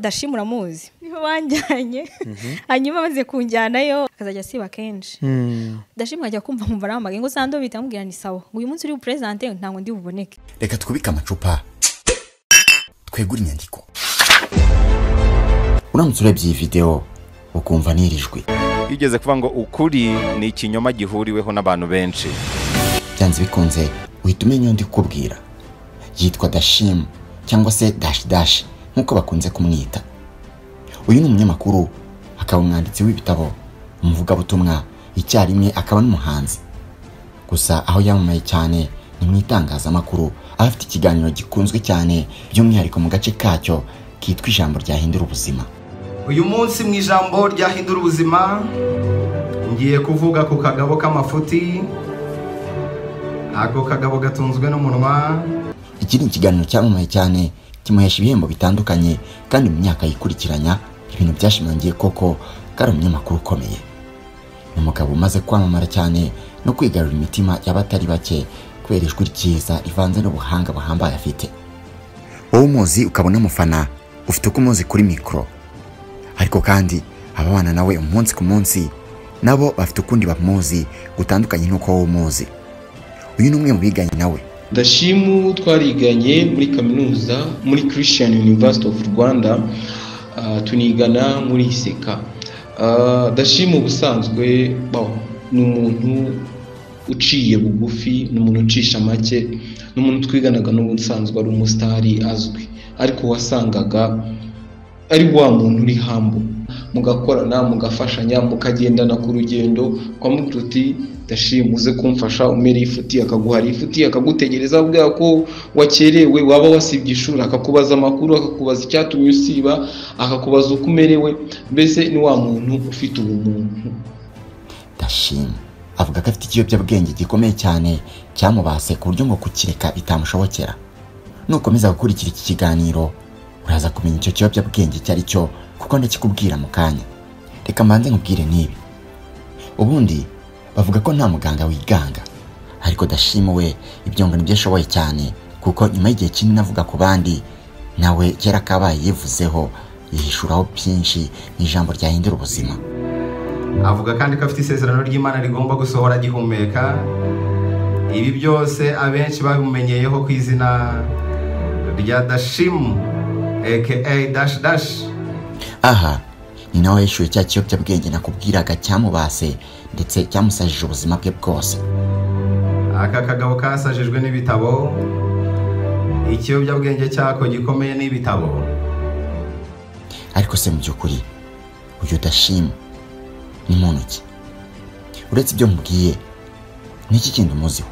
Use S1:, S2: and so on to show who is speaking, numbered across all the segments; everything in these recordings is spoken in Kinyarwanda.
S1: dashima uramuzi niho banjyanye hanyuma amaze kunjyanayo akazajya asiba kenshi dashima akajya kumva nkumva arahamagaye ngo sando bita amubwira ni sawa ngo uyu munsi uri buperezidante ntabwo ndi buboneke
S2: reka twubike amacupa twegure inyandiko uramutse urebye iyi videwo ukumva n'iri jwi
S3: iyo ugeze kuvuga ngo ukuri ni ikinyoma gihuriweho n'abantu benshi
S2: byanze bikunze uhita umenya undi ukubwira yitwa dashimu cyangwa se dashi dashi nk'uko bakunze kumwita uyu ni umunyamakuru akaba umwanditsi w'ibitabo umuvugabutumwa icyarimwe akaba n'umuhanzi gusa aho yamamaye cyane ni mu itangazamakuru aho afite ikiganiro gikunzwe cyane by'umwihariko mu gace kacyo kitwa ijambo ryahindura ubuzima
S4: uyu munsi mu ijambo ryahindura ubuzima ngiye kuvuga ku kagabo k'amafuti ako kagabo gatunzwe n'umunwa
S2: iki ni ikiganiro cyamamaye cyane kimuhesha ibihembo bitandukanye kandi mu myaka yikurikiranya ibintu byashimangiye koko ko ari umunyamakuru ukomeye ni umugabo umaze kwamamara cyane no kwigarurira imitima y'abatari bake kubera ijwi ryiza rivanze n'ubuhanga buhambaye afite wowe umuzi ukaba unamufana ufite uko umuzi kuri mikoro ariko kandi ababana nawe umunsi ku munsi nabo bafite ukundi bamuzi gutandukanye n'uko wowe umuzi uyu ni umwe mu biganye nawe
S5: Dashimu twariganye muri kaminuza muri Christian University of Rwanda ah, tunigana muri iseka Ah, Dashimu ubusanzwe bon, ni umuntu uciye bugufi ni umuntu ucisha make ni umuntu twiganaga n'ubusanzwe ari umusitari azwi ariko wasangaga ari wa muntu uri hambu mugakorana mugafashanya mukagendana ku rugendo ukamubwira uti ndashima uze kumfasha umere ifuti akaguhara ifuti akagutegereza avuga ko wakerewe waba wasibye ishuri akakubaza amakuru akakubaza icyatumye usiba akakubaza uko umerewe mbese ni wa muntu ufite ubumuntu
S2: ndashima avuga ko afite ikiyobyabwenge gikomeye cyane cyamubase ku buryo ngo kukireka bitamushobokera nukomeza gukurikira iki kiganiro uraza kumenya icyo kiyobyabwenge icyo ari cyo kuko ndakikubwira mu kanya reka mbanze nkubwire n'ibi ubundi bavuga ko nta muganga wiganga ariko dashima we ibyo ngo nibyo ashoboye cyane kuko nyuma y'igihe kinini avuga ku bandi nawe kera kabaye yivuzeho yihishuraho byinshi mu ijambo ryahindura ubuzima
S4: avuga kandi ko afite isezerano ry'imana rigomba gusohora agihumeka ibi byose abenshi babimenyeyeho ku izina rya dashimu aka dashi dashi
S2: aha ni nawe yishyuye cya kiyobyabwenge nakubwiraga cyamubase ndetse cyamusajije ubuzima bwe bwose
S4: aka kagabo kasajijwe n'ibitabo ikiyobyabwenge cyako gikomeye n'ibitabo
S2: ariko se mu by'ukuri uyu dashima ni muntu ki uretse ibyo mubwiye ni iki kindi umuziho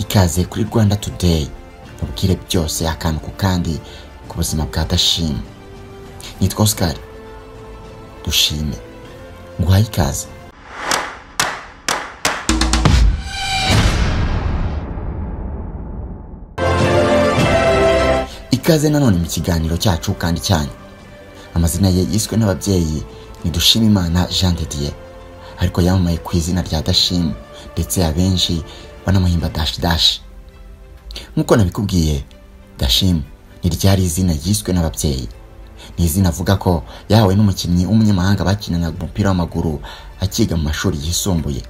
S2: ikaze kuri rwanda today mubwire byose akantu ku kandi ku buzima bwa dashima nitwa osikari dushime nguhaye ikaze ikaze nanone mu kiganiro cyacu kandi cyanyu amazina ye yiswe n'ababyeyi ni dushimimana jean de dieu ariko yamamaye ku izina rya dashimu ndetse abenshi banamuhimba dashi dashi nk'uko nabikubwiye dashimu ni ryari izina ryiswe n'ababyeyi ni izina avuga ko yahawe n'umukinnyi w'umunyamahanga bakinanaga umupira w'amaguru akiga mu mashuri yisumbuye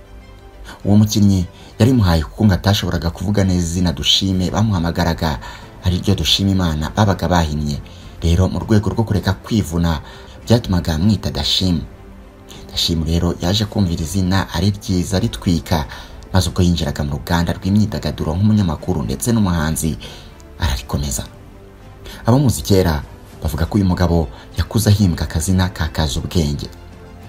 S2: uwo mukinnyi yarimuhaye kuko ngo atashoboraga kuvuga neza izina dushime bamuhamagaraga ariryo dushima imana babaga bahinnye rero mu rwego rwo kureka kwivuna byatumaga amwita dashimu dashimu rero yaje kumvira izina ari ryiza ritwika maze ubwo yinjiraga mu ruganda rw'imyidagaduro nk'umunyamakuru ndetse n'umuhanzi ararikomeza abamuzi kera bavuga ko uyu mugabo yakuze ahimbwa akazina kakaza ubwenge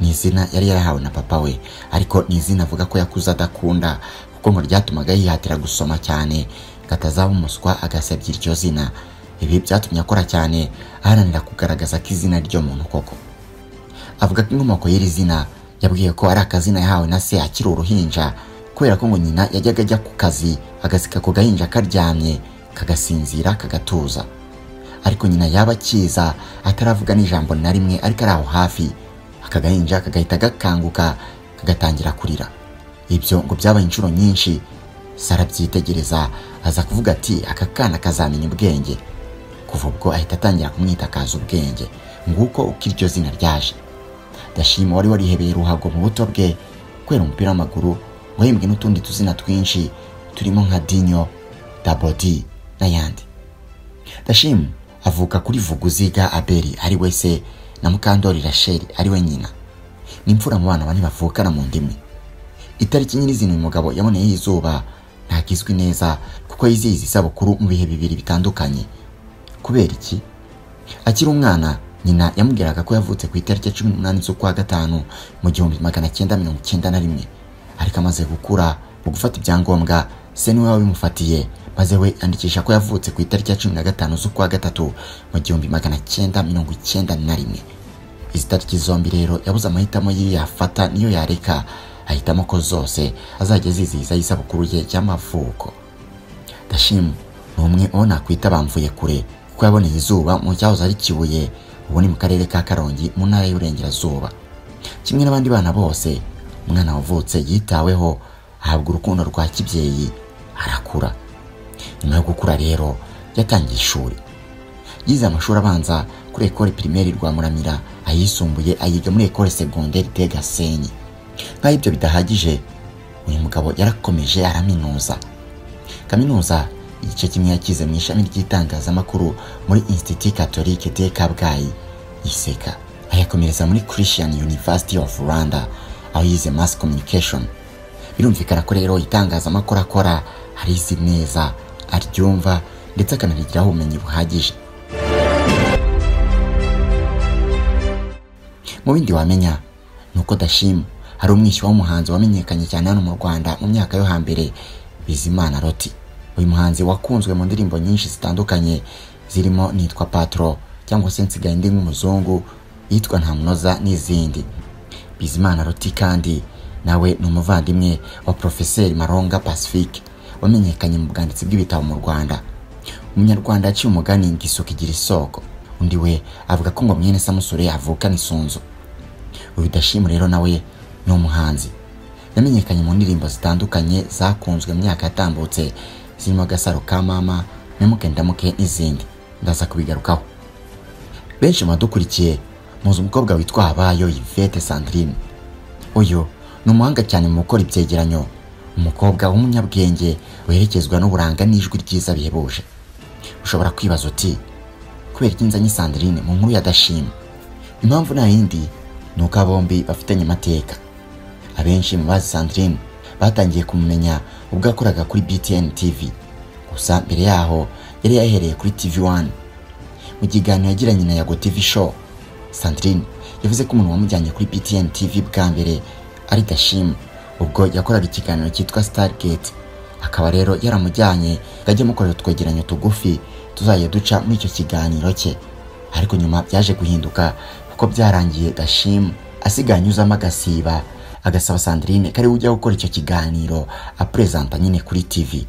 S2: ni izina yari yarahawe na papa we ariko ni izina avuga ko yakuze adakunda kuko ngo ryatumaga yihatira gusoma cyane ngo atazaba umuswa agasebya iryo zina ibi byatumye akora cyane aharanira kugaragaza ko izina ryo muntu koko avuga ko inkomoko y'iri zina yabwiye ko ari akazina yahawe na se akiri uruhinja kubera ko ngo nyina yajyaga ajya ku kazi agasika ku gahinja karyamye kagasinzira kagatuza ariko nyina yaba akiza ataravuga n'ijambo na rimwe ariko ari aho hafi aka gahinja kagahita gakanguka kagatangira kurira ibyo ngo byabaye inshuro nyinshi sara abyitegereza aza kuvuga ati aka kana kazamenya ubwenge kuva ubwo ahita atangira kumwitakaza ubwenge nguko uko iryo zina ryaje dashima wari warihebeye ruhago mu buto bwe kubera umupira w'amaguru wahembwe n'utundi tuzina twinshi turimo nka dinyo dabodi n'ayandi dashima avuka kuri vuguziga aberi ari we se na mukandori rasheli ari we nyina ni imfura mu bana bane bavukana mu ndimi itariki nyirizina uyu mugabo yaboneyeho izuba ntagizwi neza kuko yizihiza isabukuru mu bihe bibiri bitandukanye kubera iki akiri umwana nyina yamubwiraga ko yavutse ku itariki ya cumi n'umunani z'ukwa gatanu mu gihumbi magana cyenda mirongo icyenda na rimwe ariko amaze gukura mu gufata ibyangombwa se niwe wabimufatiye maze we yandikisha ko yavutse ku itariki ya cumi na gatanu z'ukwa gatatu mu gihumbi magana cyenda mirongo icyenda na rimwe izi tariki zombi rero yabuze amahitamo y'iyo yafata n'iyo yareka ahitamo ko zose azajya azizihiza isabukuru ye y'amavuko dashimu ni umwe uwo nakwita bamvuye kure kuko yaboneye izuba mu cyahoze ari kibuye ubu ni mu karere ka karongi mu ntara y'uburengerazuba kimwe n'abandi bana bose umwana wavutse yitaweho ahabwa urukundo rwa kibyeyi arakura nyuma yo gukura rero yatangiye ishuri yize amashuri abanza kuri ekore pirimeri rwa muramira ayisumbuye ayiga muri ekore segonderi de gasenyi nk'aho ibyo bidahagije uyu mugabo yarakomeje araminuza kaminuza igice kimwe yakize mu ishami ry'itangazamakuru muri institut catholique de kabgayi iseka ayakomereza muri christian university of rwanda aho yize mass communication birumvikana ko rero itangazamakuru akora arizi neza aryumva ndetse akanabigiraho ubumenyi buhagije mu bindi wamenya ni uko dashima hari umwishywa w'umuhanzi wamenyekanye cyane hano mu rwanda mu myaka yo hambere bizimana roti uyu muhanzi wakunzwe mu ndirimbo nyinshi zitandukanye zirimo nitwa patro cyangwa se nsigaye ndi nk'umuzungu yitwa ntamunoza n'izindi bizimana roti kandi nawe ni umuvandimwe wa porofeseri maronga pacifique wamenyekanye mu bwanditsi bw'ibitabo mu rwanda umunyarwanda yaciye umugani ngo isuka igira isoko undi we avuga ko ngo mwene samusure avukana isunzu uyu dashima rero nawe ni umuhanzi yamenyekanye mu ndirimbo zitandukanye zakunzwe mu myaka yatambutse zirimo agasaro ka mama memuke ndamuke n'izindi ndaza kubigarukaho benshi mu badukurikiye muzi umukobwa witwa habayo yvette sandrine uyu ni umuhanga cyane mu gukora ibyegeranyo umukobwa w'umunyabwenge werekezwa n'uburanga n'ijwi ryiza bihebuje ushobora kwibaza uti kubera iki nzanye sandrine mu nkuru yadashima impamvu nta yindi ni uko bombi bafitanye amateka abenshi mu bazi Sandrine batangiye kumumenya ubwo yakoraga kuri BTN TV gusa mbere yaho yari yahereye kuri TV1 mu kiganiro yagiranye na Yago TV Show Sandrine yavuze ko umuntu wamujyanye kuri BTN TV bwa mbere ari Dashim ubwo yakoraga ikiganiro cyitwa Stargate akaba rero yaramujyanye ngo ajye amukorera utwegeranyo tugufi tuzajya duca muri icyo kiganiro cye ariko nyuma byaje guhinduka kuko byarangiye Dashim asigaye anyuzamo agasiba agasaba Sandrine kari ujya gukora icyo kiganiro apresenta nyine kuri TV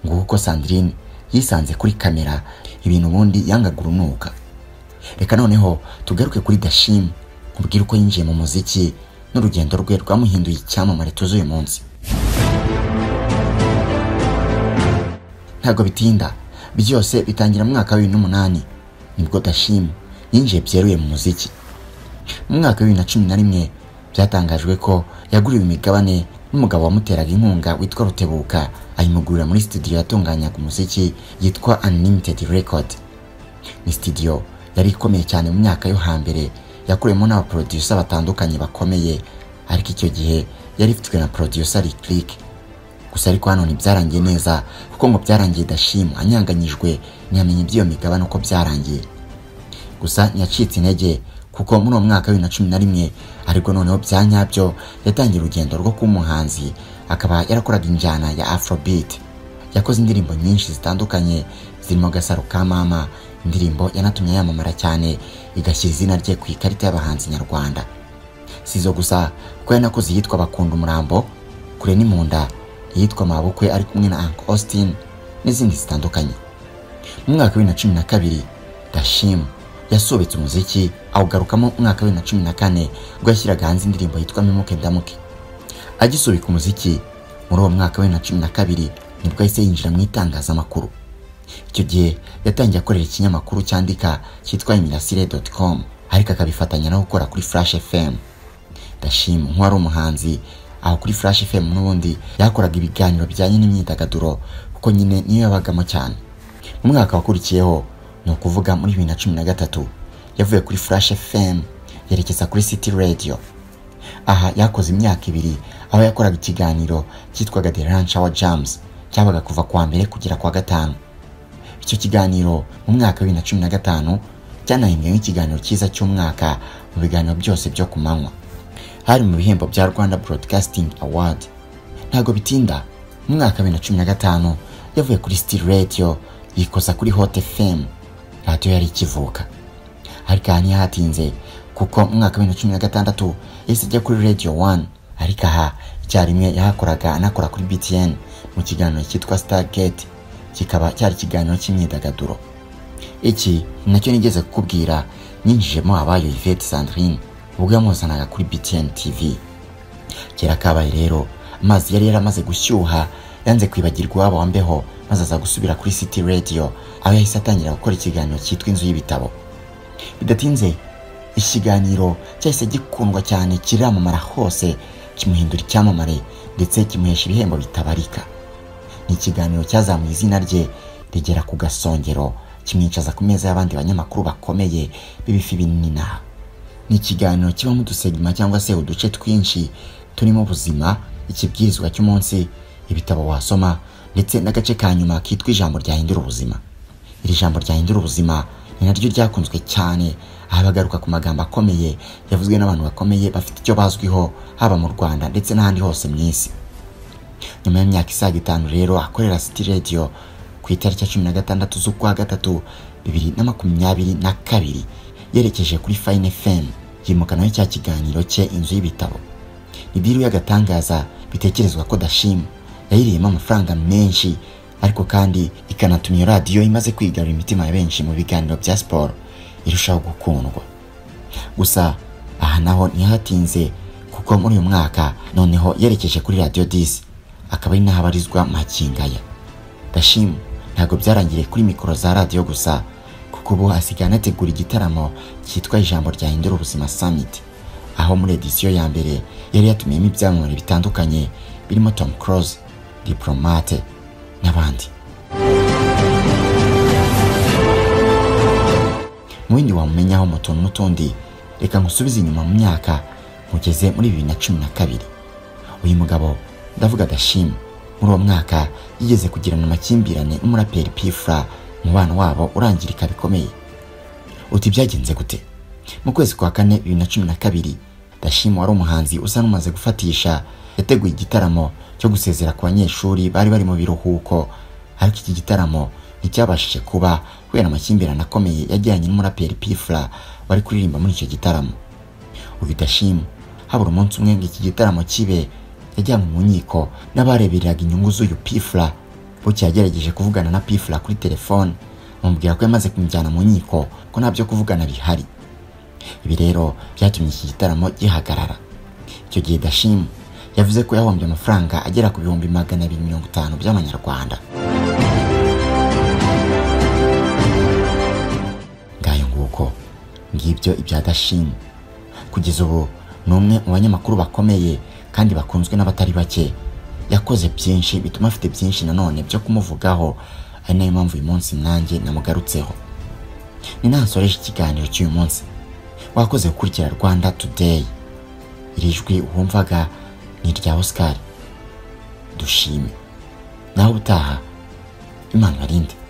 S2: nguko Sandrine yisanze kuri kamera ibintu ubundi yangaga urunuka reka noneho tugaruke kuri Dashim nkubwire uko yinjiye mu muziki n'urugendo rwe rwamuhinduye icyamamare tuzi uyu munsi ntabwo bitinda byose bitangira mu mwaka wa bibiri n'umunani nibwo Dashim yinjiye byeruye mu muziki mu mwaka wa bibiri na cumi na rimwe byatangajwe ko yaguriwe imigabane n'umugabo wamuteraga inkunga witwa rutebuka ayimugurira muri studio yatunganyaga umuziki yitwa unlimited record ni studio yari ikomeye cyane mu myaka yo hambere yakuriyemo n'abaproducer batandukanye bakomeye ariko icyo gihe yari ifitwe na producer Lick gusa ariko hano ntibyarangiye neza kuko ngo byararangiye dashima anyanganyijwe ntiyamenye iby'iyo migabane uko byarangiye gusa ntiyacitse intege kuko muri uwo mwaka wa bibiri na cumi na rimwe ariko noneho bya nyabyo yatangiye urugendo rwo kuba umuhanzi akaba yarakoraga injyana ya afrobeat yakoze indirimbo nyinshi zitandukanye zirimo agasaro ka mama indirimbo yanatumye yamamara cyane igashyira izina rye ku ikarita y'abahanzi nyarwanda si izo gusa kuko yanakoze iyitwa bakunda umurambo kure n'imunda iyitwa mabukwe ari kumwe na uncle austin n'izindi zitandukanye mu mwaka wa bibiri na cumi na kabiri dashimu yasobetse umuziki awugarukamo umwaka wa bibiri na kane ubwo yashyiraga hanze indirimbo yitwa memuke ndamuke agisubika umuziki muri uwo mwaka wa bibiri nibwo yahise yinjira mu itangazamakuru icyo gihe yatangiye akorera ikinyamakuru cyandika cyitwa imirasire doti komu ariko akabifatanya no gukora kuri furashi efemu ndashima nk'uwari umuhanzi aho kuri furashi efemu n'ubundi yakoraga ibiganiro bijyanye n'imyidagaduro kuko nyine niyo yabagamo cyane mu mwaka wakurikiyeho ni ukuvuga muri bibiri na cumi na gatatu yavuye kuri furashi efemu yerekeza kuri siti radiyo aha yakoze imyaka ibiri aho yakoraga ikiganiro cyitwaga the lunch hour jams cyabaga kuva kuwa mbere kugera kuwa gatanu icyo kiganiro mu mwaka wa bibiri na cumi na gatanu cyanahembwe nk'ikiganiro cyiza cy'umwaka mu biganiro byose byo ku manywa hari mu bihembo bya rwanda broadcasting award ntabwo bitinda mu mwaka wa bibiri na cumi na gatanu yavuye kuri still radio yikoza kuri hot fm radiyo yari ikivuka ariko aha ntihatinze kuko mu mwaka wa bibiri na cumi na gatandatu yahise ajya kuri radio one ariko aha icyarimwe yahakoraga anakora kuri btn mu kiganiro cyitwa stargate kikaba cyari ikiganiro cy'imyidagaduro iki nacyo nigeze kukubwira nyinjijemo abayo Yvette Sandrine ubwo yamuzanaga kuri BTN TV kera kabaye rero amazi yari yaramaze gushyuha yanze kwibagirwa iwabo wa mbeho maze aza gusubira kuri City Radio aho yahise atangira gukora ikiganiro cyitwa inzu y'ibitabo bidatinze ikiganiro cyahise gikundwa cyane kiramamara hose kimuhindura icyamamare ndetse kimuhesha ibihembo bitabarika ni ikiganiro cyazamuye izina rye rigera ku gasongero kimwicaza ku meza y'abandi banyamakuru bakomeye b'ibifi binini n'aha ni ikiganiro kibamo udusegima cyangwa se uduce twinshi turimo ubuzima ikibwirizwa cy'umunsi ibitabo wasoma ndetse n'agace ka nyuma kitwa ijambo ryahindura ubuzima iri jambo ryahindura ubuzima ni naryo ryakunzwe cyane aha bagaruka ku magambo akomeye yavuzwe n'abantu bakomeye bafite icyo bazwiho haba mu rwanda ndetse n'ahandi hose mu isi nyuma y'imyaka isaga itanu rero akorera City Radio ku itariki ya cumi na gatandatu z'ukwa gatatu bibiri na makumyabiri na kabiri yerekeje kuri Fine FM yimukanaho cya kiganiro cye inzu y'ibitabo ni diru y'agatangaza bitekerezwa ko Dashim yayiriyemo amafaranga menshi ariko kandi ikanatuma iyo radiyo imaze kwigarura imitima ya benshi mu biganiro bya siporo irushaho gukundwa gusa aha naho ntihatinze kuko muri uyu mwaka noneho yerekeje kuri radiyo disi akaba ari naho abarizwa makingaya gashimu ntabwo byarangiriye kuri mikoro za radiyo gusa kuko ubu asigaye anategura igitaramo cyitwa ijambo ryahindura ubuzima summit aho muri edisiyo ya mbere yari yatumiyemo ibyamamare bitandukanye birimo tom close diplomate n'abandi mu bindi wamumenyaho mu tuntu n'utundi reka ngusubize inyuma mu myaka mugeze muri bibiri na cumi na kabiri uyu mugabo ndavuga dashim muri uwo mwaka yigeze kugirana amakimbirane n'umuraperi pifura umubano wabo urangirika bikomeye uti byagenze gute mu kwezi kwa kane bibiri na cumi na kabiri dashim wari umuhanzi usa n'umaze gufatisha yateguye igitaramo cyo gusezera ku banyeshuri bari bari mu biruhuko ariko iki gitaramo nticyabashije kuba kubera amakimbirane akomeye yajyanye n'umuraperi pifura wari kuririmba muri icyo gitaramo uyu dashim habura umunsi umwe ngo iki gitaramo kibe yajyanywe mu nkiko n'abarebereraga inyungu z'uyu pifura bucya yagerageje kuvugana na pifura kuri telefone bamubwira ko yamaze kumujyana mu nkiko ko nta byo kuvugana bihari ibi rero byatumye iki gitaramo gihagarara icyo gihe dashimu yavuze ko yahombye amafaranga agera ku bihumbi magana abiri mirongo itanu by'amanyarwanda ngayo nguko ngibyo ibya dashimu kugeza ubu ni umwe mu banyamakuru bakomeye kandi bakunzwe n'abatari bake yakoze byinshi bituma afite byinshi nanone byo kumuvugaho ari nayo mpamvu uyu munsi nanjye namugarutseho ni nasoreje ikiganiro cy'uyu munsi wakoze gukurikira rwanda today iri jwi wumvaga ni irya oscar dushime naho ubutaha imana barinde